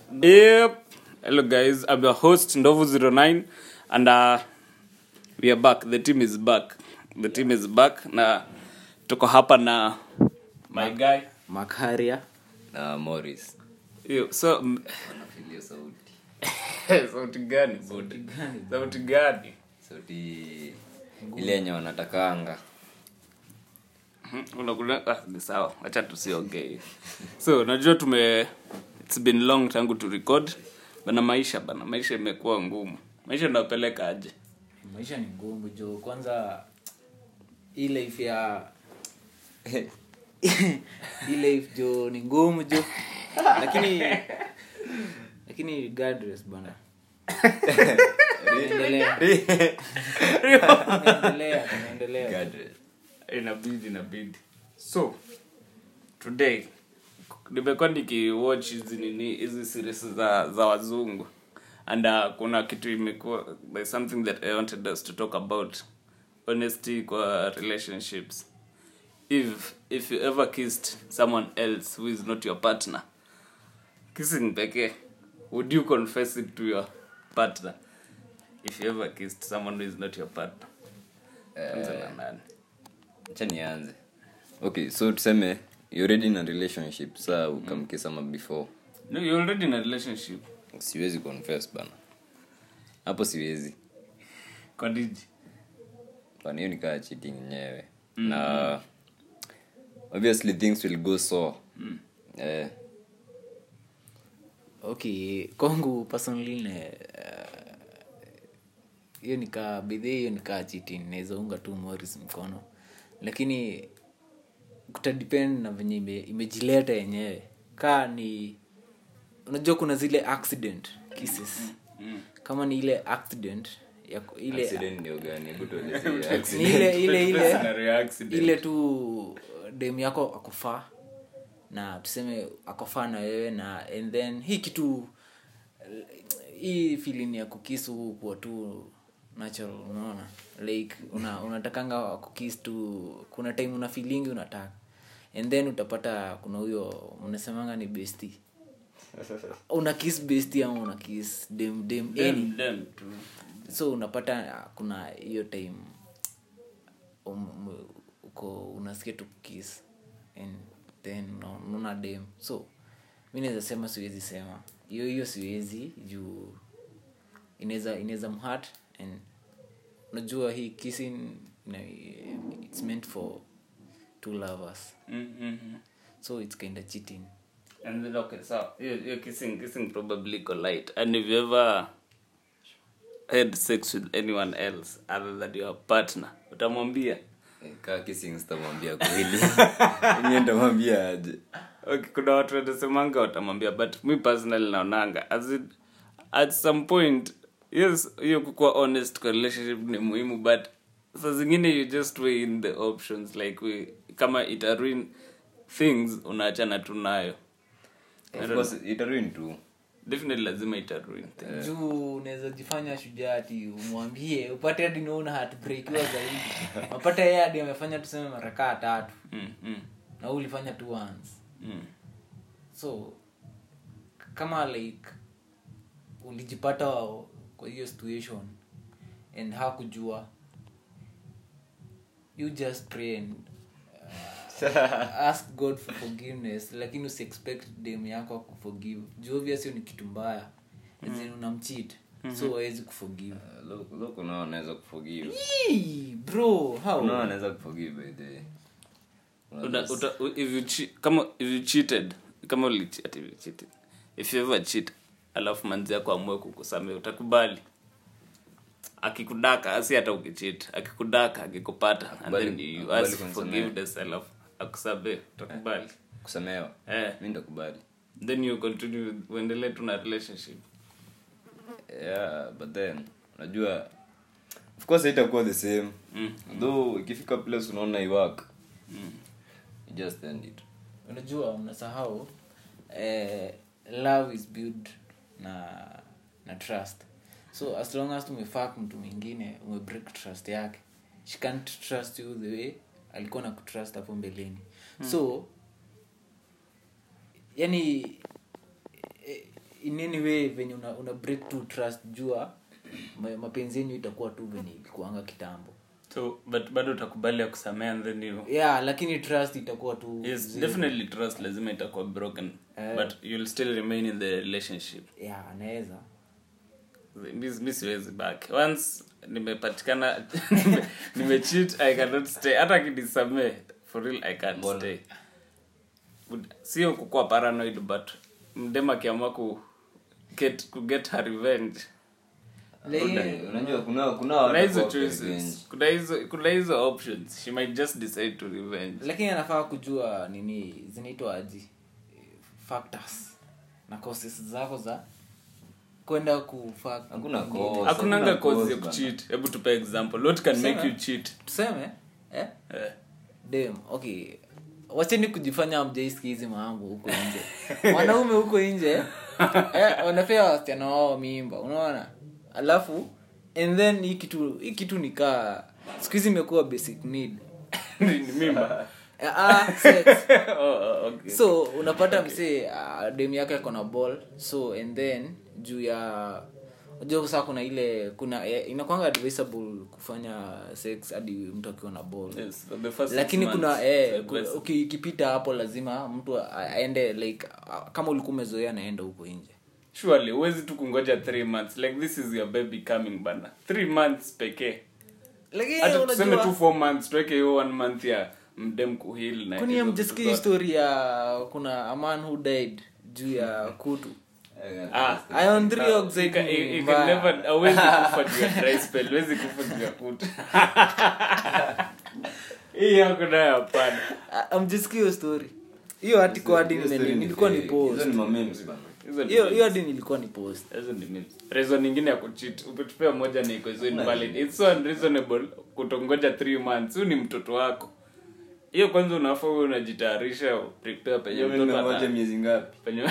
Yep. Hello guys, I'm your host Ndovu09 and uh, we are back. The team is back. The team is back na tuko hapa na my guy. makaria na morris Yo, so m- anafilio sauti sauti gani budi? Sauti gani? sauti ile yenye wanatakanga Mhm, unakula ah, ni sawa. Acha tusiongee. So najua tume it's been long tangu tu record. Bana maisha bana maisha imekuwa ngumu. Maisha inapeleka aje? maisha ni ngumu jo kwanza hii life ya hii life jo ni ngumu jo lakini lakini regardless bana tunaendelea tunaendelea tunaendelea Gadget. inabidi inabidi so today nimekuwa nikiwatch hizi nini hizi series za za wazungu and uh, kuna kitu imekuwa there's something that i wanted us to talk about honesty kwa relationships if if you ever kissed someone else who is not your partner kissing pekee would you confess it to your partner if you ever kissed someone who is not your partner Anza na nani? acha nianze okay so tuseme you already in a relationship saa ukamkisama before No, you're already in a relationship. siwezi confess bana hapo siwezi Kwa nini? bana hiyo nikaa cheating yenyewe na obviously things will go so eh, okay kwangu personally ne uh, hiyo nikaa bidhi hiyo nikaa chiti naweza unga tu moris mkono lakini kutadepend na venye ime, imejileta yenyewe kaa ni unajua kuna zile accident cases kama ni ile accident ya ku- ile accident ndio gani hebu tuelezee ni accident ile ile ile Scenario accident. ile tu dem yako akufaa na tuseme akofaa na wewe na and then hii kitu hii feeling ya kukisu kuwa tu natural unaona like una, unatakanga kukis tu kuna time una feelingi unataka and then utapata kuna huyo mnasemanga ni besti una kiss besti ama una kiss dem dem any Dem, dem tu. so unapata ah, kuna hiyo time um, um, uko unasikia tu kukis and then una- unaona dem so mi naweza sema siwezi sema hiyo hiyo siwezi juu inaweza inaweza mhat and unajua hii kissing you know, it's meant for two lovers Mm, mm, mm. so it's kind of cheating And then, okay, so you're, you're kissing, kissing probably go light. And if you ever had sex with anyone else other than your partner, utamwambia? Eh, kaa kissing sitamwambia kweli Mimi nitamwambia aje Okay, kuna watu wanasemanga watamwambia but me personally naonanga as it, at some point yes hiyo kukuwa honest kwa relationship ni muhimu but saa zingine you just weigh in the options like we, kama ita ruin things unaachana tu nayo of course itaruin tu definitely lazima ita ruin things juu unaweza jifanya shujaa ati umwambie upate hadi naona hatbrekiwa zaidi mapata yeye hadi amefanya tuseme marakaa tatu mm, mm, na wewe ulifanya tu once mm. so kama like ulijipata kwa hiyo situation and hakujua you just pray and uh, ask god for forgiveness lakini usiexpect dem yako akuforgive juu obviously ni kitu mbaya mm. unamcheat so hawezi kuforgive loko nao anaweza kuforgive Yee, bro how nao anaweza kuforgive by the way. Uta, uta, u- if you che- kama if you cheated kama ulichi- ati if you cheated if you ever cheat alafu manzi yako amue kukusamea utakubali akikudaka asi hata ukichit akikudaka akikupata and Akubali- then you akubali ask kunisamea. forgiveness alafu akusamee utakubali kusamehewa eh. mi ndakubali then you continue uendelee tu na relationship yeah but then unajua of course haitakuwa the same though ikifika place unaona iwak you just end it unajua unasahau eh, love is built na na trust so as long as tumefak mtu mwingine umebreak trust yake she can't trust you the way alikuwa na kutrust hapo mbeleni so yani in any way venye una, una break to trust jua ma- mapenzi yenyu itakuwa tu venye ilikuanga kitambo so but bado utakubali ya kusamea and then you yeah lakini trust itakuwa tu yes zero. definitely trust lazima itakuwa broken Eh. but you'll still remain in the relationship yeah anaweza mi mi siwezi back once nimepatikana nime- nimecheat i cannot stay hata akinisamee for real i can't Mbona? stay Ud- sio kukuwa paranoid but mdem akiamua ku get, ku get her revenge Lakini- unajua kuna kuna watu kuna hizo kwa revenge. choices kuna hizo kuna hizo options she might just decide to revenge lakini anafaa kujua nini zinaitwa aji factors na causes zako za kwenda kufa Hakuna kwingine. cause. hakunanga Hakuna cause cause ya bana. kucheat hebu tupe example what can make you cheat tuseme eh? eh. dem okay wacheni kujifanya mjaiski hizi mambo huko nje wanaume huko nje eh, wanapea wasichana wao mimba unaona alafu and then hii kitu hii kitu nikaa siku hizi imekuwa basic need ni ni mimba Eh, ah, sex. oh, oh, okay. so unapata msee uh, dem yake ako na ball so and then juu ya unajua saa kuna ile kuna eh, inakwanga advisable kufanya sex hadi mtu akiwa na ball yes, for the first lakini six kuna months, eh, it's ku- advisable. uki- ukipita hapo lazima mtu a- aende like a- kama ulikuwa umezoea naenda huko nje surely huwezi tu kungoja three months like this is your baby coming bana three months pekee lakini hata tuseme tu unajua four months tuweke hiyo one month ya mdem kuhil na kwani hizo amjasikia vitu zote. histori ya kuna a man who died juu ya kutu Eh, Ah, ion 3 ah, oxide you can- ni you- you can mbaya. never- hauwezi kufa juu ya dry spell huwezi kufa juu ya kutu hii yako nayo hapana amjasikia hiyo story hiyo article hadi hiyo nime- story ni nilikuwa ni fake. post Hizo ni mamemes bana. hizo ni hiyo memes. hiyo hadi nilikuwa ni post Hizo ni memes. reason nyingine ya kucheat ukitupea moja na iko so invalid it's so unreasonable kutongoja 3 months huyu ni mtoto wako hiyo kwanza unafaa uwe unajitayarisha prepare penye Hiyo mtoto nimengoja ata- miezi ngapi penye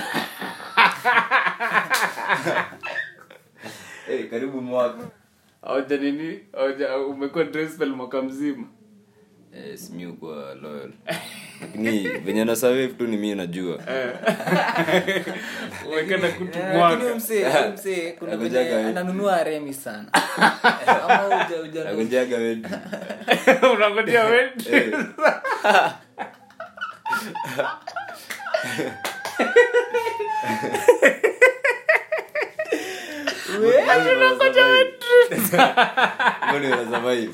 Eh, karibu mwaka auja nini auja umekuwa dry spell mwaka mzima Eh, si mi kwa loyal lakini venye na survive tu ni mi najua umekenda kutu Eh, lakini mwaka huyo msee huyo msee kuna Nakujaga venye wewe. ananunua remi sana ama uja uja nagonjaga wetu unangojea wetu Eh, mbona una survive?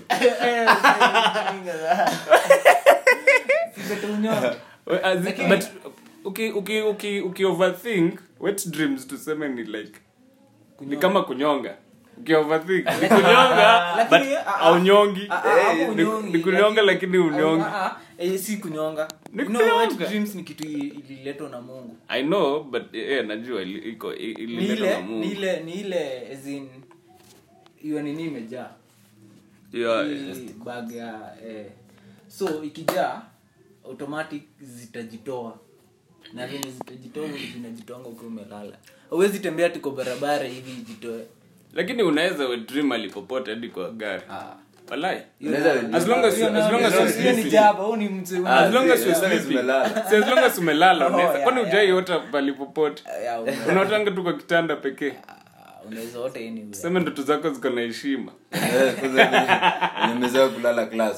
We- as in- but uki uki uki uki overthink wet dreams tuseme ni like ni kama kunyonga uki overthink ni kunyonga but Lakini, ah, ah. aunyongi Ah, ah, hapo Ni- unyongi, ni kunyonga lakini unyongi Ah, ah, eh, si kunyonga Ni You know, wet kunyonga. dreams ni kitu i- ililetwa na mungu i know but eh najua ili- iko i- ni ililetwa na ile ni Mungu ile ni ile as in hiyo nini imejaa Yeah, Hii bag ya eh. so ikijaa automatic zitajitoa na venye zitajitoa zinajitoanga ukiwa umelala huwezi tembea tuko barabara hivi ijitoe lakini unaweza we dream alipopote hadi kwa gari Ah. walai Unaweza as long as Hiyo as long as nayo- you're hiyo ni sleeping jaba huu ni mtu Ah, as long as si- you're as long as sleeping umelala. Si as long as umelala Oh, unaweza yeah, kwani yeah. ujaiota palipopote Ya, una- unaotanga tu kwa kitanda pekee ah, unaweza ota anywhere. seme ndoto zako ziko na heshima Eh, kwanza venye- venye umezoea kulala class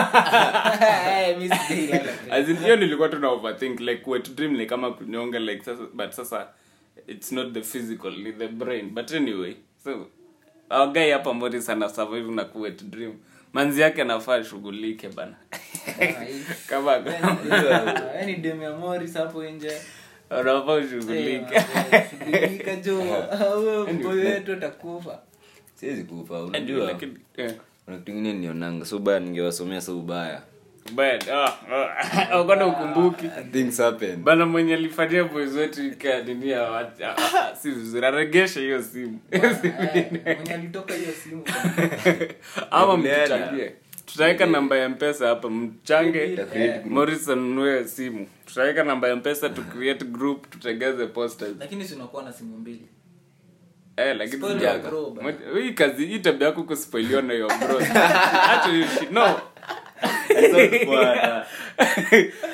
Eh, mi sijui lala. As in, hiyo nilikuwa tu na overthink like wet dream ni kama kunyonga like sasa but sasa it's not the physical ni the brain but anyway so our guy hapa Morris ana survive na ku wet dream manzi yake anafaa shughulike bana Ah, hii- kama Ah, yaani dem ya Morris hapo nje anafaa Eh, ushughulike shughulika jo huyo mboyo wetu atakufa siwezi kufa Anyway, unajua lakini eh, kuna kitu ingine nionanga so ubaya ningewasomea so ubaya bad ah ah, ukona ukumbuki things happen bana mwenye alifanyia boys wetu ika nini ya watu- ah, ah, si vizuri aregeshe hiyo simu Eh, mwenye alitoka hiyo simu ama Mlienda. mtuchangie tutaweka namba ya mpesa hapa mchange Eh. Morris anunue simu tutaweka namba ya mpesa tu create group tutengeze posters lakini si unakuwa na simu mbili eh lakini Spoil sijaga. your bro, bana. Moja- hii kazi hii tabia yako kuspoiliwa na your bro acha hiyo shit no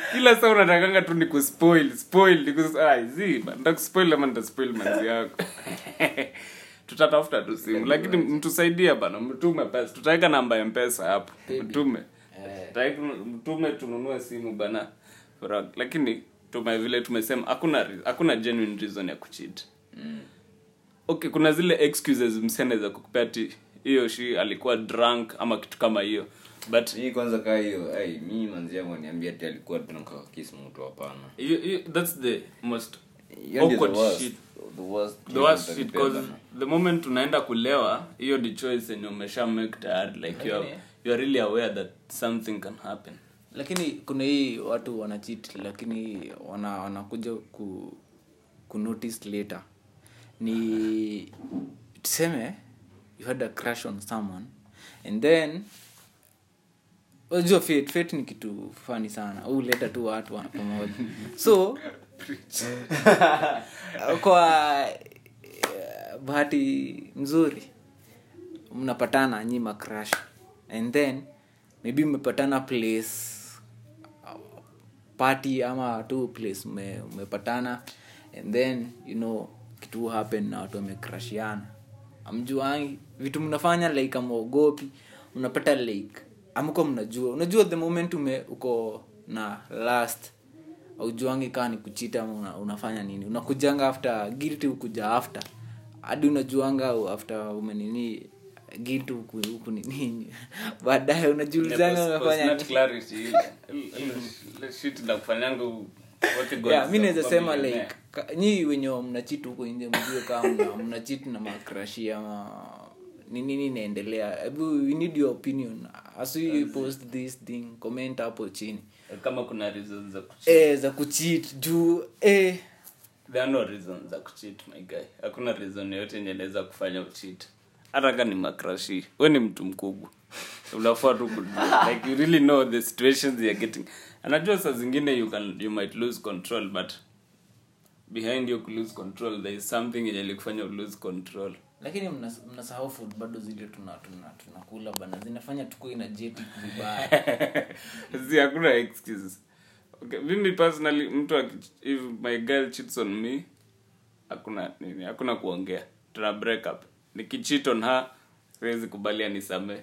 kila saa unatakanga tu ni kuspoil spoil ni kus ah zi nitakuspoil ama nitaspoil manzi yako tutatafuta tu simu lakini mtusaidia bana mtume pesa tutaweka namba ya mpesa hapo mtume Tutaweka- mtume tununue simu bana Ra- lakini tume vile tumesema hakuna re- hakuna genuine reason ya kucheat okay kuna zile excuses msene za kukupea ti hiyo shi alikuwa drunk ama kitu kama hiyo but hii kwanza kaa hiyo ai mi manzi yangu aniambia ti alikuwa tunakakisi mtu hapana you, you, that's the most Hiyo ndio the awkward worst- shit the worst the thing worst shit utanipea cause bana. the moment unaenda kulewa hiyo ni choice yenye umesha make tayari like you are, Lakini- you are really aware that something can happen lakini kuna hii watu wanachit lakini wana wanakuja ku, ku notice later ni tuseme you had a crush on someone and then unajua fate fate ni kitu fani sana huleta tu watu wa- pamoja so kwa eh, bahati mzuri mnapatana nyi macrash and then maybe mmepatana place uh, party ama tu place mme- mmepatana and then you know kitu happen na watu wamecrashiana amjuangi vitu mnafanya like amwogopi unapata like amko mnajua unajua the moment ume uko na last aujuangi kaa ni kuchita ama una, unafanya nini unakujanga after guilty ukuja after hadi unajuanga u- after umenini guilty huku huku nini baadaye unajiulizanga Post- umefanya post-nut nini clarity, ile- ile shit inakufanyanga u- what God yeah, is mi naweza a sema millionaire. like ka- nyi wenye mnachit huko nje mjue kama mna, mnachit na makrashi ama ni nini inaendelea hebu we need your opinion as we post this thing comment hapo chini kama kuna reasons za kucheat eh za kuchit juu eh there are no reasons za kucheat my guy hakuna reason yoyote yenye inaweza kufanya ucheat hata ka ni makrashi we ni mtu mkubwa unafaa tu kujua like you really know the situations you're getting anajua saa zingine you can you might lose control but behind you lose control there is something yenye likufanya lose control lakini mnas- mnasahau food bado zile tuna tuna tunakula bana zinafanya tuko ina jeti vibaya si hakuna excuses okay mimi personally mtu aki- if my girl cheats on me hakuna nini hakuna kuongea tuna break up nikicheat on her siwezi kubalia nisamee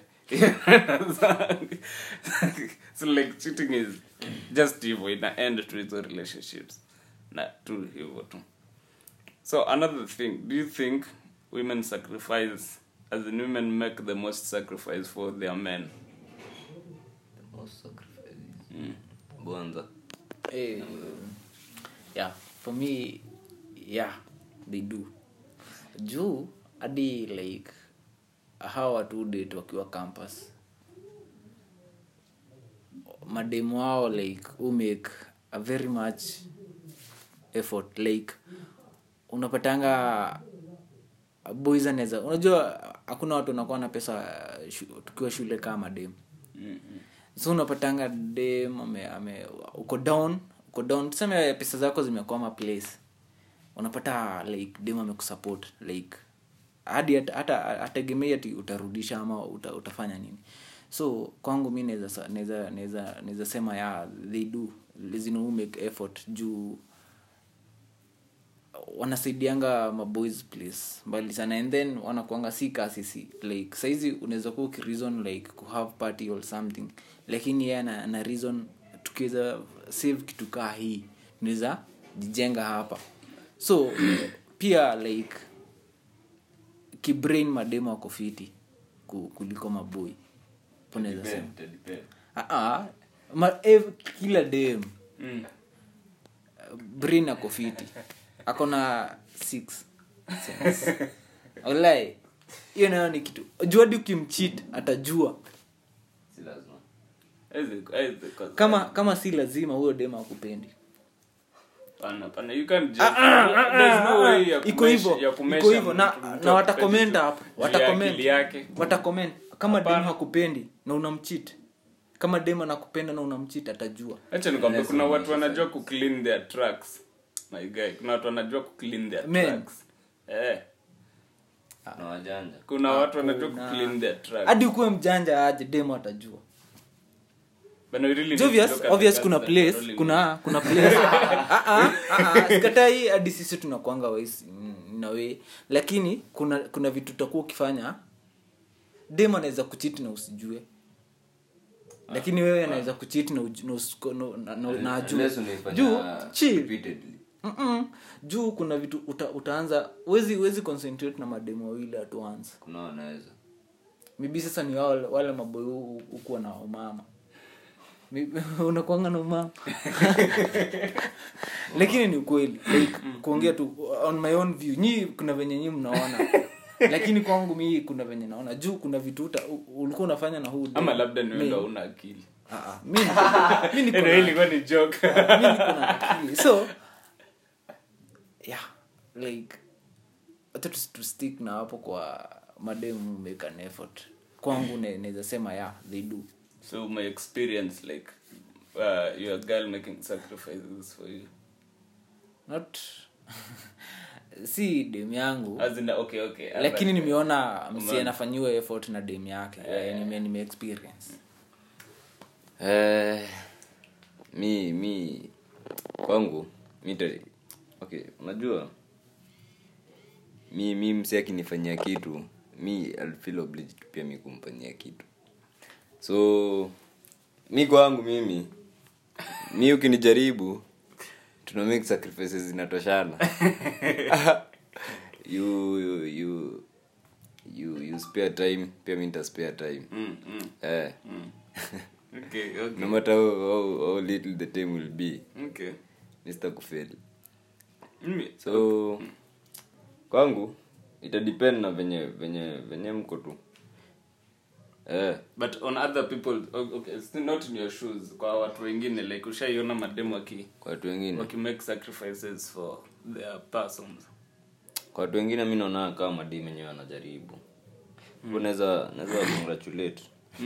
so like cheating is just hivyo ina end to hizo relationships na tu hivyo tu so another thing do you think women sacrifice as in women make the most sacrifice for their men bonza Eh, yeah for me yeah they do juu hadi like hawa watu date wakiwa campus mademu wao like who make a very much effort like unapatanga boys anaweza unajua hakuna watu wanakuwa na pesa shu, tukiwa shule kama mademu so unapatanga dem ame, ame uko down uko down tuseme pesa zako zimekwama place unapata like dem amekusupport like hadi hata- hata ategemei ati utarudisha ama uta, utafanya nini so kwangu mi naweza sa- naweza naweza naweza sema ya they do lazima who make effort juu wanasaidianga maboys place mbali sana and then wanakuanga si kasisi like saizi unaweza kuwa ukireason like kuhave party or something lakini yeye ana, ana reason tukiweza save kitu kaa hii tunaweza jijenga hapa so pia like kibrain mademo ako fiti ku- kuliko maboi ponaweza sema Depend, depend. Ah, ah, ma, ev, kila dem Mm. brain ako fiti ako na six sense. Walai, hiyo nayo ni kitu juadi ukimchit atajua si lazima Hizi- hizi cause- kama kama si lazima huyo dem akupendi Pana, pana, you can't just- there's no way ya iko kumesh- hivyo ya kumesha iko hivyo na, mtu- mtu na akupendi watakomenta tu hapo juu ya watakomment akili yake watakomment kama dem Hapana. hakupendi na unamchit kama dem anakupenda na unamchit atajua acha nikwambia kuna Lazima watu wanajua ku clean their tracks my guy kuna watu wanajua ku clean their Men. tracks eh na wajanja kuna watu wanajua ku Hakuna. clean their tracks hadi ukuwe mjanja aje dem atajua by When we really It's need to obvious look at obvious the kuna cars that are place rolling kuna kuna place Ah, ah, ah, ah, sikatai hadi sisi tunakwanga wais na we lakini kuna kuna vitu utakuwa ukifanya dem anaweza kuchiti na usijue lakini wewe anaweza kuchiti na uju- na usiko- na- na- na- na ajue Unless unaifanya juu chill repeatedly. Mm-mm. juu kuna vitu uta, utaanza wezi wezi concentrate na mademu wawili at once kuna wanaweza mibi sasa ni wale, wale maboy hu- hukuwa na umama Mi- unakwanga na umama lakini ni ukweli like, kuongea tu on my own view nyi kuna venye nyi mnaona lakini kwangu mi kuna venye naona juu kuna vitu uta, u- ulikuwa unafanya na huu ama labda ni Mi- wewe ndo hauna akili Ah, ah, mi niko- mi niko Ndio na- ilikuwa ni joke mi niko na akili so yeah like hata tu, tu stick na hapo kwa mademu make an effort kwangu ne- naweza sema yeah they do so my experience like uh, your girl making sacrifices for you not si dem yangu as in okay okay lakini nimeona msi Umeona. anafanyiwa effort na dem yake yeah. nime, nime experience Eh, mi mi kwangu mi ta- okay unajua mi mi msi akinifanyia kitu mi I'll feel obliged pia mi kumfanyia kitu so mi kwangu mimi mi ukinijaribu tuna make sacrifices zinatoshana you, you, you, you, you spare time pia mi nita spare time mm, mm, eh. mm. okay okay no matter how, how, how little the time will be okay mr kufeli Mimi- so kwangu itadepend na venye venye venye mko tu eh, but on other people o- okay still not in your shoes kwa watu wengine like ushaiona mademu waki kwa watu wengine waki make sacrifices for their persons kwa watu wengine mi naona kama madii menyewe anajaribu mm. naweza naweza congratulate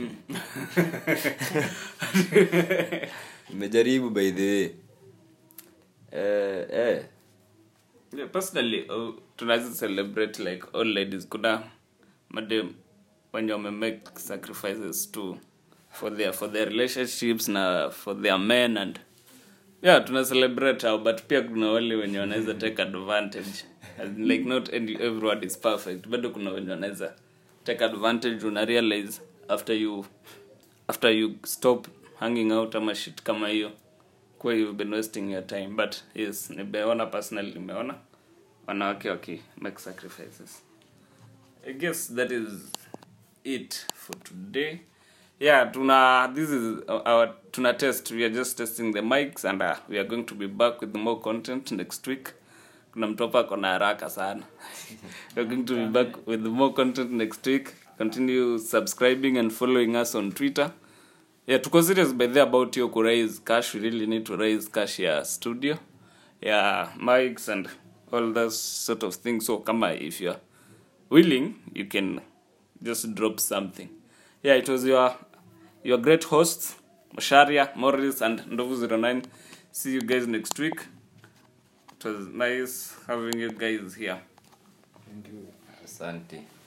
nimejaribu by the way eh, eh. yeah, personally uh, tunaweza celebrate like all ladies kuna madem wenye wame make sacrifices too for their for their relationships na for their men and yeah tuna celebrate hao but pia kuna wale wenye wanaweza take advantage As in, like not any, everyone is perfect bado kuna wenye wanaweza take advantage una realize after you after you stop hanging out ama shit kama hiyo kuwa you've been wasting your time but yes nimeona personally nimeona wanawake waki make sacrifices i guess that is it for today yeah tuna this is our tuna test we are just testing the mics and uh, we are going to be back with more content next week kuna mtu hapa ako na haraka sana we are going to be back with more content next week continue subscribing and following us on twitter yeah tuko serious by the about hiyo ku raise cash we really need to raise cash ya studio yeah mics and all those sort of things so kama if you're willing you can just drop something yeah it was your your great hosts Masharia, Morris and Ndovu 09 see you guys next week it was nice having you guys here asante